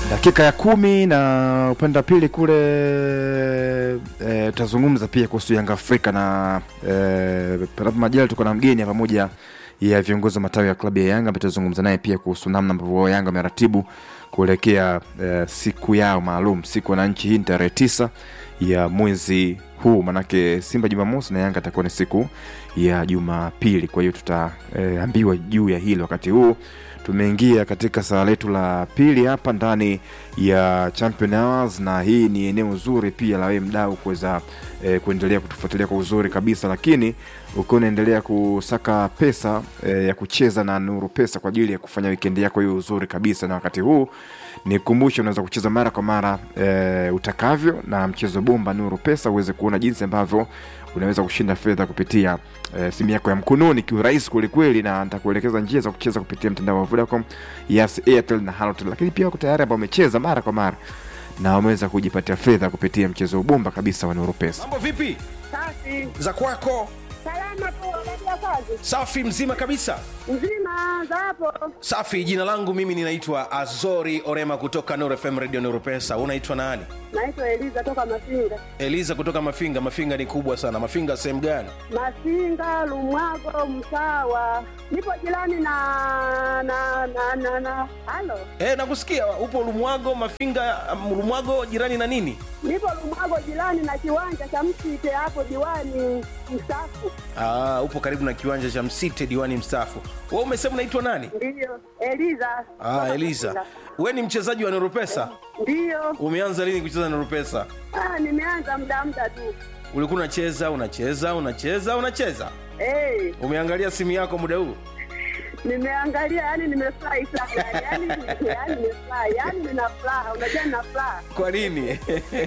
dakika ya kumi na upande wa pili kule tutazungumza e, pia kuhusu Yanga Afrika na e, panapo majali tuko na mgeni pamoja ya viongozi wa matawi ya klabu ya Yanga ambaye tutazungumza naye pia kuhusu namna ambavyo Yanga wameratibu kuelekea e, siku yao maalum siku wananchi. Hii ni tarehe tisa ya mwezi huu, manake Simba Jumamosi na Yanga atakuwa ni siku ya Jumapili. Kwa hiyo tutaambiwa e, juu ya hilo wakati huu tumeingia katika saa letu la pili hapa ndani ya Champion Hours, na hii ni eneo zuri pia la wewe mdau kuweza e, kuendelea kutufuatilia kwa uzuri kabisa, lakini ukiwa unaendelea kusaka pesa e, ya kucheza na Nuru Pesa kwa ajili ya kufanya wikendi yako hiyo uzuri kabisa, na wakati huu nikumbushe, unaweza kucheza mara kwa mara e, utakavyo na mchezo bomba Nuru Pesa uweze kuona jinsi ambavyo unaweza kushinda fedha kupitia e, simu yako ya mkononi kiurahisi kwelikweli, na nitakuelekeza njia za kucheza kupitia mtandao wa Vodacom, Yes, Airtel na Halotel. Lakini pia wako tayari ambao wamecheza mara kwa mara na wameweza kujipatia fedha kupitia mchezo bomba kabisa wa Nuru Pesa. Mambo vipi Safi. za kwako? Salama tu unaendelea kazi? Safi, mzima kabisa. Mzima za hapo. Safi, jina langu mimi ninaitwa Azori Orema kutoka Nuru FM Radio Nuru Pesa. Unaitwa nani? Naitwa Eliza toka Masinga. Eliza kutoka Mafinga. Mafinga ni kubwa sana. Mafinga sehemu gani? Masinga, Lumwago, Msawa. Nipo jirani na na na na na. Halo. Eh, nakusikia upo Lumwago. Mafinga, um, Lumwago jirani na nini? Nipo Lumwago jirani na kiwanja cha Msite hapo diwani mstaafu. Ah, upo karibu na kiwanja cha Msite diwani mstaafu. Wewe umesema unaitwa nani? Ndiyo. Eliza. Ah, Toka Eliza. Masinga. Wewe ni mchezaji wa Nuru Pesa? Ndiyo. Umeanza lini kucheza Nuru Pesa? Ah, nimeanza muda muda tu. Ulikuwa unacheza, unacheza, unacheza, unacheza. Hey, Umeangalia simu yako muda huu? nimeangalia yani nimefurahi sana yani, yani nimefurahi yani nina furaha unajua nina furaha Kwa nini?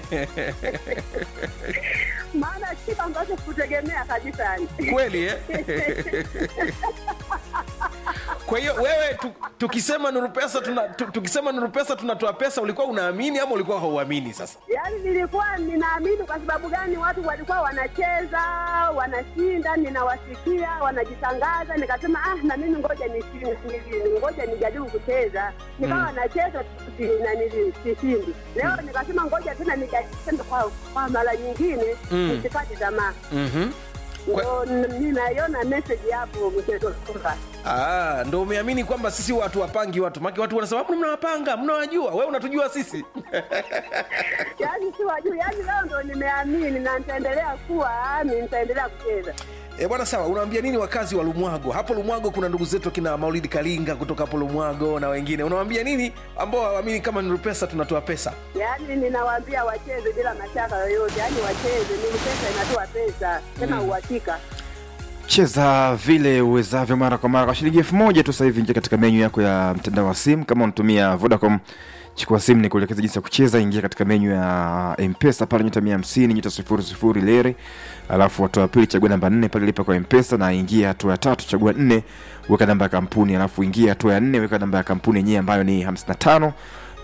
maana kitu ambacho kutegemea kabisa yani Kweli eh? Kwa hiyo wewe tu, tukisema Nuru Pesa tuna, tu, tukisema Nuru Pesa tunatoa pesa, ulikuwa unaamini ama ulikuwa hauamini? Sasa yaani nilikuwa ninaamini kwa sababu gani watu walikuwa wanacheza wanashinda ninawasikia wanajitangaza nikasema ah na mimi ngoja nishinde nili- ngoja nijaribu kucheza nikawa nacheza si- na nili- sishindi leo nikasema ngoja tena nijaribu tena kwa, kwa mara nyingine Mm. nisikate tamaa mm-hmm. Kwa- ndo n- ninaiona message hapo mchezo kwamba Ah, ndo umeamini kwamba sisi watu wapangi watu maki watu wanasema "Mbona mnawapanga mnawajua wewe unatujua sisi yaani si wajuu yaani leo ndo nimeamini na nitaendelea kuwa ami nitaendelea kucheza E bwana, sawa. Unaambia nini wakazi wa Lumwago? Hapo Lumwago kuna ndugu zetu kina Maulidi Kalinga kutoka hapo Lumwago na wengine. Unawaambia nini ambao hawaamini kama Nuru Pesa tunatoa pesa? yaani ninawaambia wacheze bila mashaka yoyote yaani wacheze ni pesa inatoa pesa tena uhakika Cheza vile uwezavyo mara kwa mara kwa shilingi elfu moja tu. Sasa hivi ingia katika menyu yako ya mtandao wa simu. Kama unatumia Vodacom, chukua simu ni kuelekeza jinsi ya kucheza. Ingia katika menyu ya Mpesa pale nyota mia hamsini nyota sifuri sifuri leri, alafu hatua ya pili chagua namba nne pale lipa kwa Mpesa, na ingia hatua ya tatu chagua nne weka namba ya kampuni, alafu ingia hatua ya nne weka namba ya kampuni yenyewe ambayo ni 55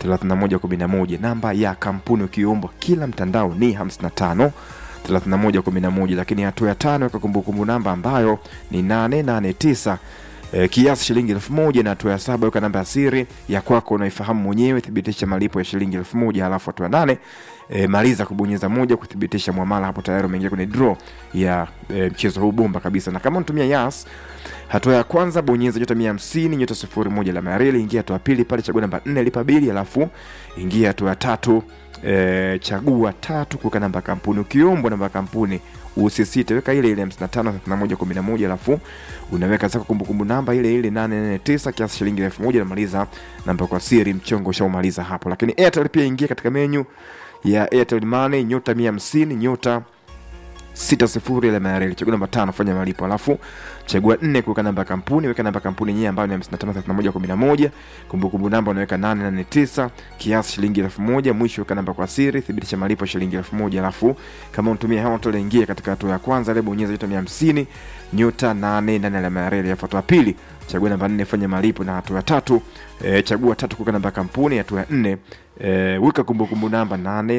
3111. Namba ya kampuni ukiombwa kila mtandao ni 55 3111, lakini hatua ya tano weka kumbukumbu namba ambayo ni 889 e, kiasi shilingi elfu moja na hatua ya saba weka namba ya siri ya kwako unaifahamu mwenyewe, thibitisha malipo ya shilingi elfu moja halafu hatua ya nane e, maliza kubonyeza moja kuthibitisha mwamala. Hapo tayari umeingia kwenye draw ya e, mchezo huu bomba kabisa, na kama unatumia Yas hatua ya kwanza bonyeza nyota mia hamsini nyota sifuri moja alama ya reli, ingia hatua ya pili pale chagua namba nne lipa bili, alafu ingia hatua ya tatu e, chagua tatu kuweka namba ya kampuni. Ukiombwa namba ya kampuni usisite, weka ile ile 553111 alafu unaweka zako kumbukumbu namba ile ile 849 kiasi shilingi elfu moja namaliza namba kwa siri, mchongo ushaumaliza hapo. Lakini Airtel pia ingia katika menyu ya Airtel Money nyota 150 nyota sita sifuri alama ya reli chagua namba tano fanya malipo alafu chagua nne kuweka namba ya kampuni weka namba ya kampuni yenyewe ambayo ni 553111 kumbukumbu namba unaweka 889 kiasi shilingi elfu moja mwisho weka namba kwa siri thibitisha malipo shilingi elfu moja alafu kama unatumia Hotl ingia katika hatua ya kwanza ile bonyeza nyota 150 nyota 8 ndani alama ya reli alafu hatua ya pili chagua namba nne fanya malipo na hatua ya tatu e, chagua tatu kuweka namba ya kampuni hatua ya nne e, weka kumbukumbu namba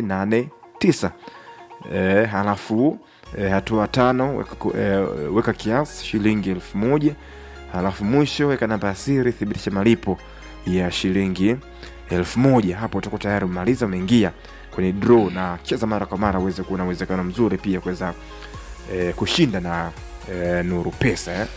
889 e, halafu e, hatua tano weka, ku- e, weka kiasi shilingi elfu moja halafu mwisho weka namba ya siri thibitisha malipo ya shilingi elfu moja hapo utakuwa tayari umemaliza umeingia kwenye draw na cheza mara kwa mara uweze kuwa na uwezekano mzuri pia kuweza eh, kushinda na eh, nuru pesa eh?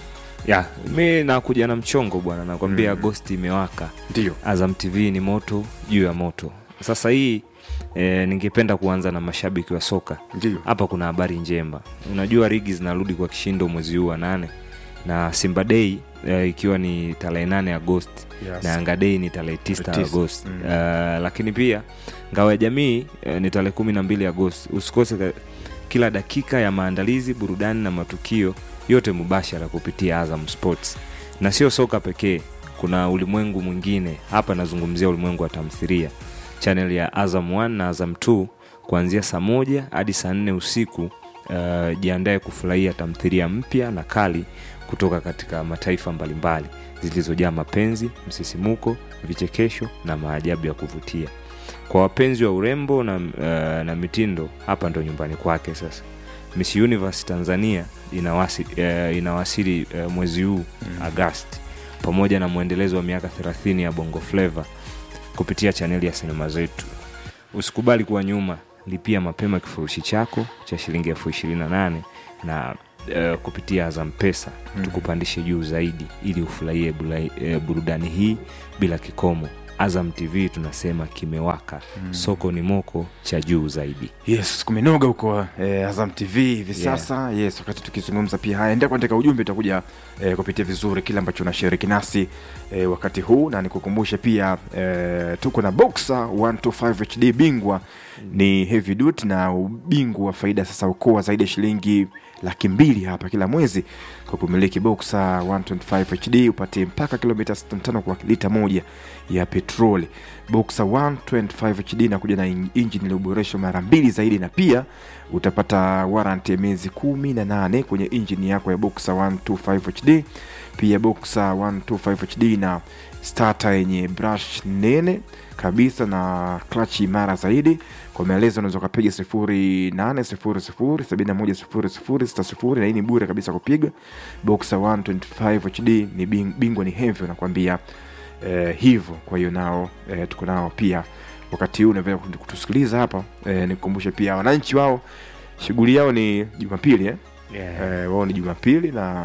ya mi nakuja na mchongo bwana nakwambia Mm. agosti imewaka ndio azam tv ni moto juu ya moto sasa hii e, ningependa kuanza na mashabiki wa soka ndio hapa kuna habari njema unajua ligi zinarudi kwa kishindo mwezi huu wa nane na simba dei e, ikiwa ni tarehe nane agosti Yes. na yanga dei ni tarehe tisa Tarehe tisa. agosti Mm. uh, lakini pia ngao ya jamii uh, ni tarehe kumi na mbili agosti usikose ka- kila dakika ya maandalizi burudani na matukio yote mubashara kupitia azam sports na sio soka pekee kuna ulimwengu mwingine hapa nazungumzia ulimwengu wa tamthiria chanel ya azam 1 na azam 2 kuanzia saa moja hadi saa nne usiku uh, jiandae kufurahia tamthiria mpya na kali kutoka katika mataifa mbalimbali zilizojaa mapenzi msisimuko vichekesho na maajabu ya kuvutia kwa wapenzi wa urembo na, uh, na mitindo hapa ndo nyumbani kwake sasa miss universe tanzania inawasi, uh, inawasili uh, mwezi huu mm. agasti pamoja na mwendelezo wa miaka 30 ya bongo fleva kupitia chaneli ya sinema zetu usikubali kuwa nyuma lipia mapema kifurushi chako cha shilingi elfu ishirini na nane na uh, kupitia azam pesa mm. tukupandishe juu zaidi ili ufurahie bula- eh, burudani hii bila kikomo azam tv tunasema kimewaka mm. soko ni moko cha juu zaidi yes kumenoga huko eh, azam tv hivi Yeah. sasa yes wakati tukizungumza pia haya endelea kuandika ujumbe utakuja eh, kupitia vizuri kile ambacho unashiriki nasi eh, wakati huu na nikukumbushe pia eh, tuko na boxa 125 hd bingwa ni heavy duty na ubingwa wa faida sasa ukoa zaidi ya shilingi laki mbili hapa kila mwezi kwa kumiliki boxa 125 hd upate mpaka kilomita 65 kwa lita moja ya petroli boxa 125 hd inakuja na in- injini iliyoboreshwa mara mbili zaidi na pia utapata warranty ya miezi kumi na nane kwenye injini yako ya boxa 125 hd pia boxa 125 hd na starter yenye brush nene kabisa na clutch imara zaidi kwa maelezo unaweza ukapiga sifuri nane sifuri sifuri sabini na moja sifuri sifuri sita sifuri na hii ni bure kabisa kupiga boxa 125 hd ni bing- bingwa ni heavy unakwambia eh, hivyo kwa hiyo nao eh, tuko nao pia wakati huu unaweza kutu- kutusikiliza hapa eh, nikukumbushe pia wananchi wao shughuli yao ni jumapili eh? eh, wao ni jumapili na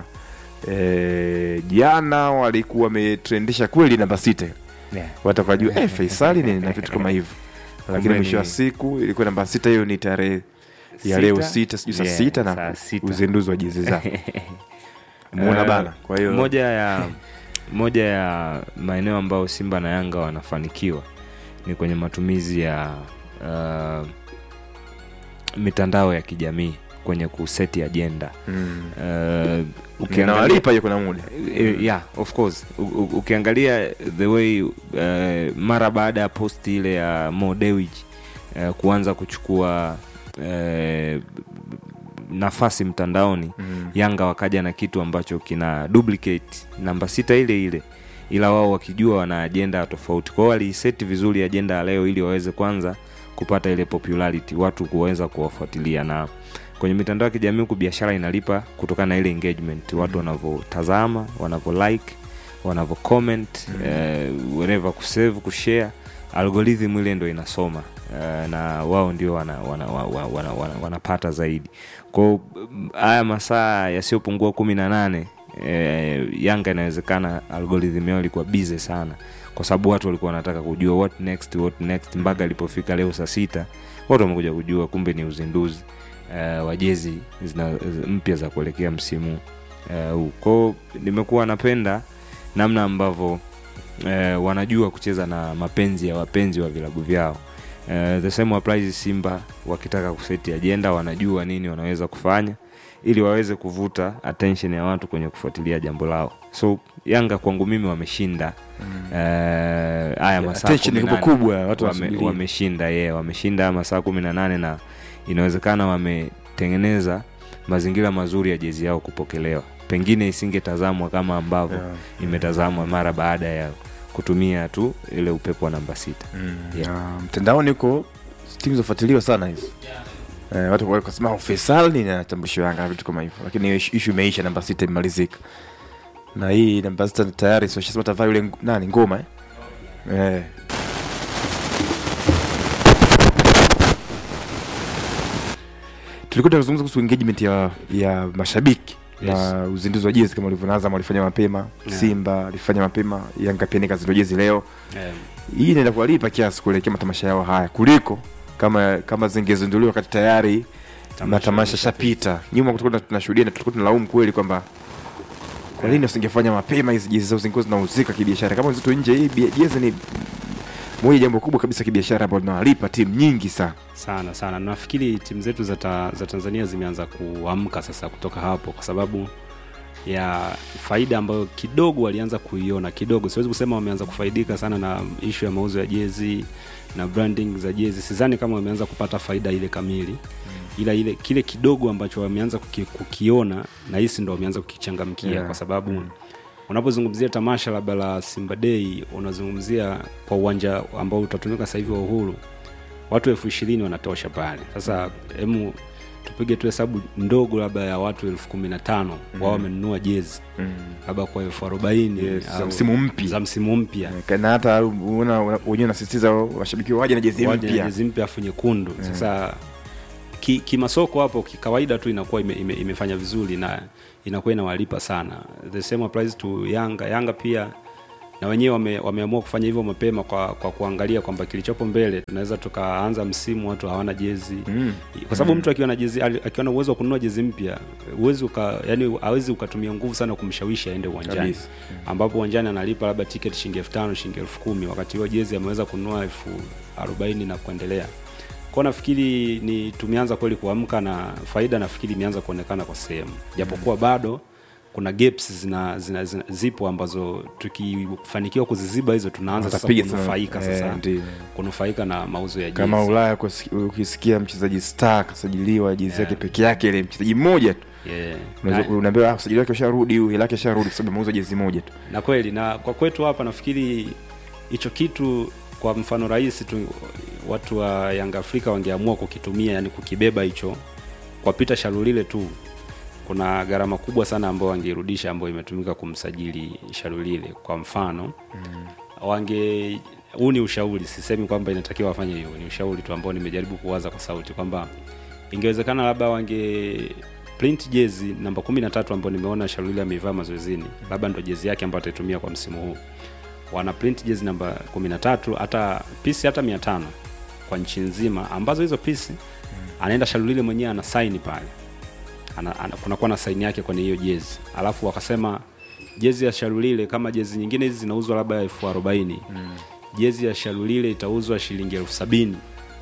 eh, jana walikuwa wametrendisha kweli namba sita Yeah. watakajua eh, faisali nini na vitu kama hivyo lakini Kumbe mwisho wa ni- siku ilikuwa namba sita hiyo ni tarehe ya Sita? leo sita sijui saa Yeah, sita na saa sita. uzinduzi wa jezi zao muona Eh, bana kwa hiyo moja ya moja ya maeneo ambayo simba na yanga wanafanikiwa ni kwenye matumizi ya uh, mitandao ya kijamii kwenye kuseti ajenda mm. uh, ukiangalia nawalipa hiyo kuna muda Eh, yeah of course U- u- ukiangalia the way uh, mara baada ya posti ile ya Mo Dewji uh, kuanza kuchukua uh, nafasi mtandaoni mm. yanga wakaja na kitu ambacho kina duplicate namba sita ile ile ila wao wakijua wana ajenda tofauti kwao waliiseti vizuri ajenda ya leo ili waweze kwanza kupata ile popularity watu kuweza kuwafuatilia na kwenye mitandao ya kijamii huku biashara inalipa kutokana na ile engagement watu wanavyotazama wanavyo like wanavyo comment mm. eh, whenever kusave kushare algorithm ile ndo inasoma eh, na wao ndio wanapata wana, wana, wana, wana, wana, wanapata zaidi kwao mm, haya masaa yasiyopungua kumi na nane eh, yanga inawezekana algorithm yao ilikuwa bize sana kwa sababu watu walikuwa wanataka kujua what next, what next mpaka ilipofika leo saa sita watu wamekuja kujua kumbe ni uzinduzi uh, wa jezi zina- mpya za kuelekea msimu eh, huu uh, kwao nimekuwa napenda namna ambavyo eh, wanajua kucheza na mapenzi ya wapenzi wa vilabu vyao eh, the same applies simba wakitaka kuseti ajenda wanajua nini wanaweza kufanya ili waweze kuvuta attention ya watu kwenye kufuatilia jambo lao so yanga kwangu mimi wameshinda eh, haya masaa attention iko 18 kubwa watu wame, wanasubiria. wameshinda ye wameshinda haya masaa kumi na nane na inawezekana wametengeneza mazingira mazuri ya jezi yao kupokelewa pengine isingetazamwa kama ambavyo Yeah. imetazamwa mara baada ya kutumia tu ile upepo wa namba sita Yeah. Na mtandaoni huko timu zinafuatiliwa sana hizi eh, watu wakasema "Oh, Faisal ni natambulisho Yanga na vitu kama hivyo, lakini hiyo ishu ishu imeisha, namba sita imemalizika, na hii namba sita tayari sio shasema tavaa yule ng- nani ngoma eh? Eh, tulikuwa tunazungumza kuhusu engagement ya ya mashabiki Yes. na uzinduzi wa jezi kama ulivyo Azam walifanya mapema Yeah. Simba alifanya mapema Yanga pia nikazindua jezi leo Eh, hii inaenda kuwalipa kiasi kuelekea matamasha yao haya kuliko kama kama zingezinduliwa wakati tayari Tamasha matamasha shapita nyuma tulikuwa tunashuhudia na tulikuwa tunalaumu kweli kwamba kwa nini usingefanya mapema hizi jezi zao zingekuwa zinauzika kibiashara kama zito nje hii bia- jezi ni moja jambo kubwa kabisa kibiashara ambalo linawalipa timu nyingi sana sana sana nafikiri timu zetu za, ta, za tanzania zimeanza kuamka sasa kutoka hapo kwa sababu ya faida ambayo kidogo walianza kuiona kidogo siwezi kusema wameanza kufaidika sana na ishu ya mauzo ya jezi na branding za jezi sidhani kama wameanza kupata faida ile kamili ila ile kile kidogo ambacho wameanza kuki, kukiona na hisi ndo wameanza kukichangamkia Yeah. kwa sababu unapozungumzia tamasha labda la simba dei unazungumzia kwa uwanja ambao utatumika sasa hivi wa uhuru watu elfu ishirini wanatosha pale sasa hemu tupige tu hesabu ndogo labda ya watu elfu kumi na tano wao wamenunua jezi labda kwa elfu arobaini Yes, za au- msimu mpya. za msimu mpya na hata unaona una- wenyewe unasisitiza washabiki waje na jezi waje na mpya jezi mpya afu nyekundu sasa ki- kimasoko hapo kikawaida tu inakuwa ime, ime, imefanya vizuri na inakuwa inawalipa sana the same applies to yanga yanga pia na wenyewe wame, wameamua kufanya hivyo mapema kwa, kwa kuangalia kwamba kilichopo mbele tunaweza tukaanza msimu watu hawana jezi Mm. kwa sababu mtu akiwa na jezi ali- akiwa na uwezo wa kununua jezi mpya uwezi uka yani hawezi ukatumia nguvu sana kumshawishi aende uwanjani Kabisa. ambapo uwanjani analipa labda tiketi shilingi elfu tano shilingi elfu kumi wakati huo jezi ameweza kununua elfu arobaini na kuendelea kwao nafikiri ni tumeanza kweli kuamka na faida nafikiri imeanza kuonekana kwa sehemu japokuwa bado kuna gaps zina, zina, zina, zipo ambazo tukifanikiwa kuziziba hizo tunaanza sasa Watapiga sana. kunufaika Eh, sasa ndio. kunufaika na mauzo ya jezi kama ulaya kusi- ukisikia mchezaji star kasajiliwa jezi yake peke yake ile mchezaji mmoja tu yeah. Unaweza- Na- unaambiwa "Ah, usajili wake usharudi huyu lake sharudi kwa sababu ameuza jezi moja tu na kweli na kwa kwetu hapa nafikiri hicho kitu kwa mfano rahisi tu watu wa yanga afrika wangeamua kukitumia yani kukibeba hicho kwa pita sharulile tu kuna gharama kubwa sana ambayo wangeirudisha ambayo imetumika kumsajili sharulile kwa mfano mm. wange huu ni ushauri sisemi kwamba inatakiwa wafanye hiyo ni ushauri tu ambao nimejaribu kuwaza kwa sauti kwamba ingewezekana labda wange print jezi namba kumi na tatu ambayo nimeona sharulile ameivaa mazoezini labda ndo jezi yake ambayo ataitumia kwa msimu huu wana print jezi namba kumi na tatu hata pisi hata mia tano kwa nchi nzima ambazo hizo pisi anaenda sharulile mwenyewe ana saini pale ana, ana, kunakuwa na saini yake kwenye hiyo jezi alafu wakasema jezi ya sharulile kama jezi nyingine hizi zinauzwa labda elfu arobaini jezi ya sharulile itauzwa shilingi elfu sabini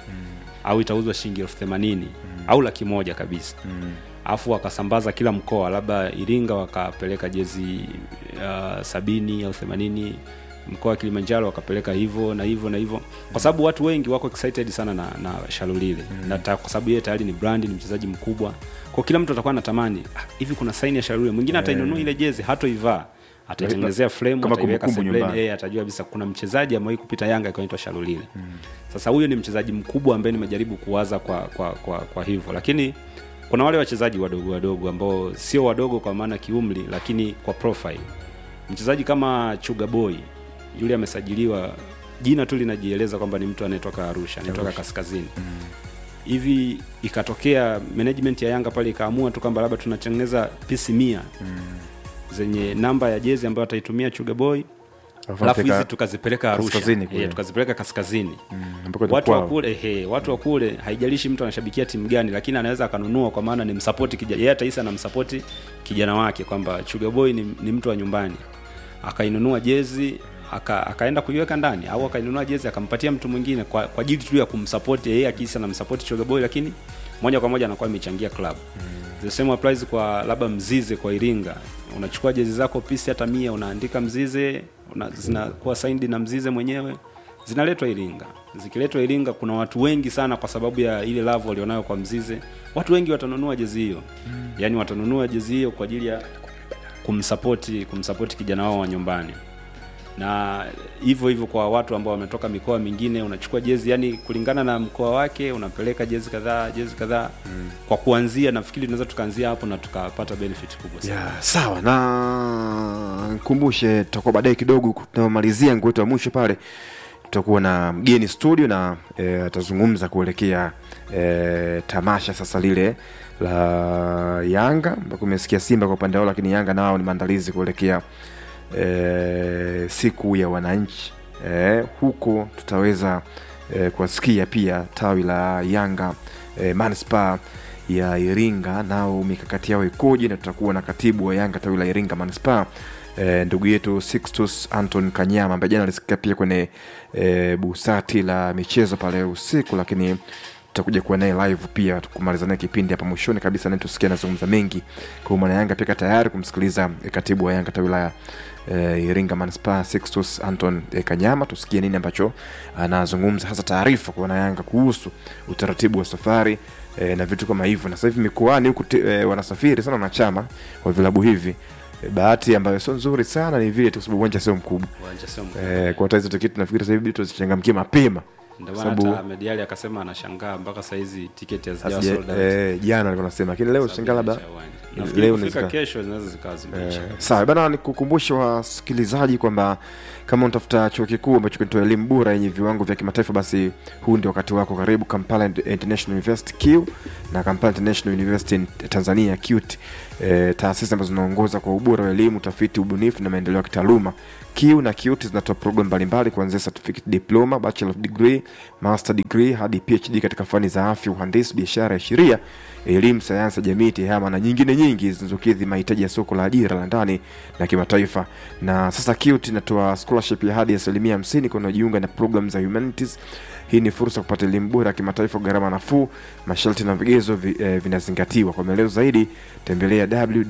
au itauzwa shilingi elfu themanini au laki moja kabisa alafu wakasambaza kila mkoa labda iringa wakapeleka jezi uh, sabini au themanini mkoa wa kilimanjaro wakapeleka hivyo na hivyo na hivyo kwa sababu watu wengi wako excited sana na, na shalulile mm. na ta, kwa sababu yeye tayari ni brand ni mchezaji mkubwa kwa kila mtu atakuwa anatamani "Ah, hivi kuna saini ya shalulile mwingine atainunua ile jezi hatoivaa ataitengenezea frame Kama ataiweka kumbukumbu sebleni nyumbani. yeye atajua kabisa kuna mchezaji amewahi kupita yanga akaitwa shalulile mm. sasa huyo ni mchezaji mkubwa ambaye nimejaribu kuwaza kwa kwa kwa, kwa hivyo lakini kuna wale wachezaji wadogo wadogo ambao sio wadogo kwa maana kiumri lakini kwa profile mchezaji kama chuga boy yule amesajiliwa jina tu linajieleza kwamba ni mtu anayetoka arusha anayetoka kaskazini hivi ikatokea management ya yanga pale ikaamua tu kwamba labda tunatengeneza pisi mia zenye namba ya jezi ambayo ataitumia chuga boy Alafu alafu anapeleka hizi tukazipeleka arusha kaskazini kule. Eh, tukazipeleka kaskazini ambako ndo watu wa kwao. kule ehe, watu wa kule haijalishi mtu anashabikia timu gani lakini anaweza akanunua kwa maana ni msapoti kijana yeye atahisi anamsapoti kijana wake kwamba Sugar Boy ni, ni mtu wa nyumbani akainunua jezi aka, akaenda kuiweka ndani au akainunua jezi akampatia mtu mwingine kwa, kwa ajili tu ya kumsapoti yeye akihisi anamsapoti Sugar Boy lakini moja kwa moja anakuwa amechangia club the same applies kwa labda mzize kwa iringa unachukua jezi zako pisi hata mia unaandika mzize una, zinakuwa signed na mzize mwenyewe zinaletwa iringa zikiletwa iringa kuna watu wengi sana kwa sababu ya ile love walionayo kwa mzize watu wengi watanunua jezi hiyo mm. yaani watanunua jezi hiyo kwa ajili ya kumsapoti kumsapoti kijana wao wa nyumbani na hivyo hivyo kwa watu ambao wametoka mikoa mingine unachukua jezi yani kulingana na mkoa wake unapeleka jezi kadhaa jezi kadhaa mm. kwa kuanzia nafikiri tunaweza tukaanzia hapo na tukapata benefit kubwa sana ya sawa na nkumbushe tutakuwa baadaye kidogo tunamalizia nguo yetu ya mwisho pale tutakuwa na mgeni studio na e, atazungumza kuelekea e, tamasha sasa lile la Yanga ambako umesikia Simba kwa upande wao, lakini Yanga nao ni maandalizi kuelekea e, siku ya wananchi e, huko tutaweza e, kuwasikia pia tawi la Yanga e, manispaa ya Iringa nao mikakati yao ikoje, na tutakuwa na katibu wa Yanga tawi la Iringa manispaa e, ndugu yetu Sixtus Anton Kanyama ambaye jana alisikia pia kwenye e, busati la michezo pale usiku, lakini tutakuja kuwa naye live pia kumaliza naye kipindi hapa mwishoni kabisa, naye tusikia anazungumza mengi kwa mwana Yanga pia tayari kumsikiliza e, katibu wa Yanga tawi la e, Iringa manispaa Sixtus Anton e, Kanyama, tusikie nini ambacho anazungumza, hasa taarifa kwa wana Yanga kuhusu utaratibu wa safari e, na vitu kama hivyo. Na sasa hivi mikoani huku te- e, wanasafiri sana wanachama wa vilabu hivi e, bahati ambayo sio nzuri sana ni vile tu, kwa sababu uwanja sio mkubwa uwanja sio mkubwa. e, kwa hata hizo tiketi nafikiri sasa hivi tuzichangamkie mapema Ndio maana sababu- hata Ahmed Ally akasema anashangaa mpaka saizi tiketi hazijawa Asije- sold out. eh, jana alikuwa nasema, lakini leo Sababu shangaa labda inaisha uwanja. leo Nafikiri inawezekana. kufika kesho zinaweza zikawa zimeisha. Eh, sawa bana, nikukumbushe wasikilizaji kwamba kama unatafuta chuo kikuu ambacho kinatoa elimu bora yenye viwango vya kimataifa, basi huu ndio wakati wako. Karibu Kampala International University Q na Kampala International University in Tanzania QUT, eh, taasisi ambazo zinaongoza kwa ubora wa elimu, utafiti, ubunifu na maendeleo ya kitaaluma. Q na QUT zinatoa programu mbalimbali kuanzia certificate diploma, bachelor of degree, master degree hadi PhD katika fani za afya, uhandisi, biashara ya sheria elimu, sayansi ya jamii, tehama na nyingine nyingi zinazokidhi mahitaji ya soko la ajira la ndani na kimataifa. Na sasa QUT inatoa scholarship ya hadi asilimia hamsini kwa wanaojiunga na program za humanities. Hii ni fursa ya kupata elimu bora ya kimataifa, gharama nafuu, masharti na vigezo vi, eh, vinazingatiwa. Kwa maelezo zaidi tembelea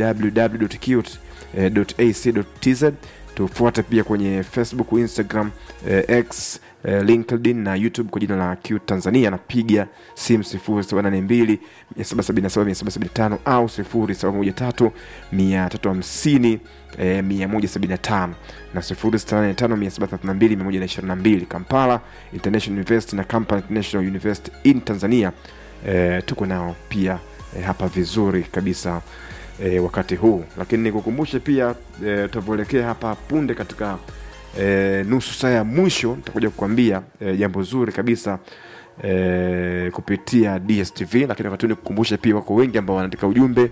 www.qt.ac.tz tufuate pia kwenye facebook instagram eh, x eh, linkedin na youtube kwa jina la q tanzania napiga simu 0782 777 au 0713 350 eh, 175 na 0685 kampala international university na kampala international university in tanzania eh, tuko nao pia eh, hapa vizuri kabisa e, wakati huu lakini nikukumbushe pia e, tutavyoelekea hapa punde katika e, nusu saa ya mwisho nitakuja kukwambia e, jambo zuri kabisa e, kupitia dstv lakini wakati huu nikukumbushe pia wako wengi ambao wanaandika ujumbe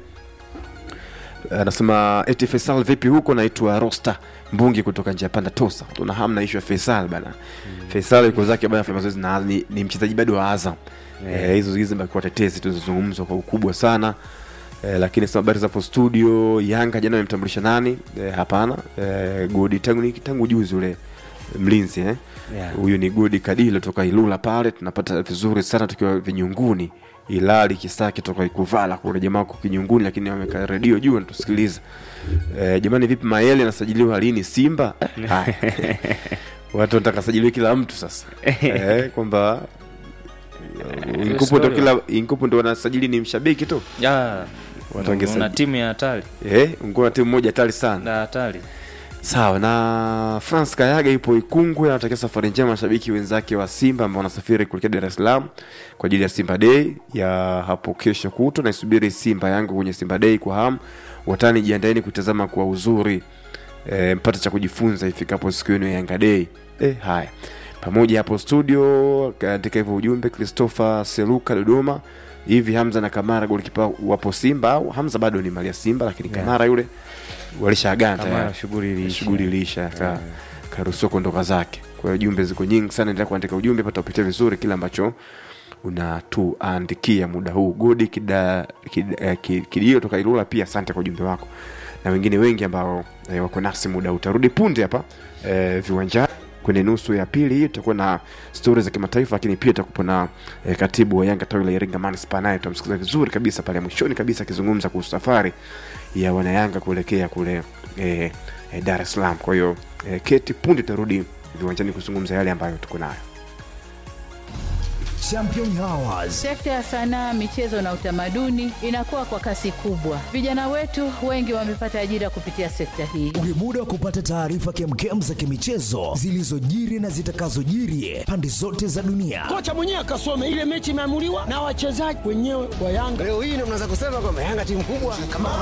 anasema eti Faisal vipi huko, naitwa Rosta Mbungi kutoka njia panda Tosa. Tuna hamu na ishu ya Faisal bana. Mm. Faisal yuko zake bana, afanya mazoezi na ni, ni mchezaji bado wa Azam. Yeah. Eh, hizo hizo zimekuwa tetezi tulizozungumzwa kwa ukubwa sana. Eh, lakini sasa habari zapo studio Yanga jana wamemtambulisha nani? Eh, hapana. Eh, Godi tangu tangu juzi ule mlinzi eh. Yeah. Huyu ni Godi Kadilo toka Ilula pale, tunapata vizuri sana tukiwa vinyunguni. Ilali Kisaki toka Ikuvala kule jamaa wako kinyunguni, lakini wameka redio juu wanatusikiliza. Eh, jamani, vipi Mayele anasajiliwa lini Simba? Eh, haya. Watu wanataka sajiliwe kila mtu sasa eh, kwamba Inkupu ndo kila Inkupu ndo wanasajili ni mshabiki tu. Ya, Watu wangesajili- una timu ya hatari Eh, ungekuwa na timu moja hatari sana. na hatari Sawa na France Kayaga ipo Ikungwe, anatakia safari njema mashabiki wenzake wa Simba ambao wanasafiri kuelekea Dar es Salaam kwa ajili ya Simba Day ya hapo kesho kutwa. Naisubiri Simba yangu kwenye Simba Day kwa hamu. Watani, jiandaeni kutazama kwa uzuri e, mpate cha kujifunza ifikapo siku yenu ya Yanga Day. E, haya pamoja hapo studio kaandika hivyo ujumbe Christopher Seluka Dodoma. Hivi Hamza na Kamara golikipa wapo Simba au Hamza bado ni mali ya Simba, lakini Yeah. Kamara yule walishaagana Kamara tayari shughuli iliisha. shughuli iliisha ka karuhusiwa kuondoka zake kwa hiyo jumbe ziko nyingi sana endelea kuandika ujumbe pata upitia vizuri kile ambacho unatuandikia muda huu godi kida, kida, eh, ki- kidio toka ilula pia asante kwa ujumbe wako na wengine wengi ambao eh, wako nasi muda huu utarudi punde hapa eh, viwanjani kwenye nusu ya pili hii tutakuwa na stori za kimataifa lakini pia tutakuwa na eh, katibu wa yanga tawi la iringa manispa naye tutamsikiza vizuri kabisa pale mwishoni kabisa akizungumza kuhusu safari ya wanayanga kuelekea kule eh, eh, dar es salaam kwa hiyo eh, keti punde tutarudi viwanjani kuzungumza yale ambayo tuko nayo Champion Hours. Sekta ya sanaa, michezo na utamaduni inakuwa kwa kasi kubwa. Vijana wetu wengi wamepata ajira kupitia sekta hii. Ni muda wa kupata taarifa kemkem za kimichezo zilizojiri na zitakazojiri pande zote za dunia. kocha mwenyewe akasome ile mechi imeamuliwa na wachezaji wenyewe wa Yanga. Leo hii ndio mnaweza kusema kwamba Yanga timu kubwa. Kama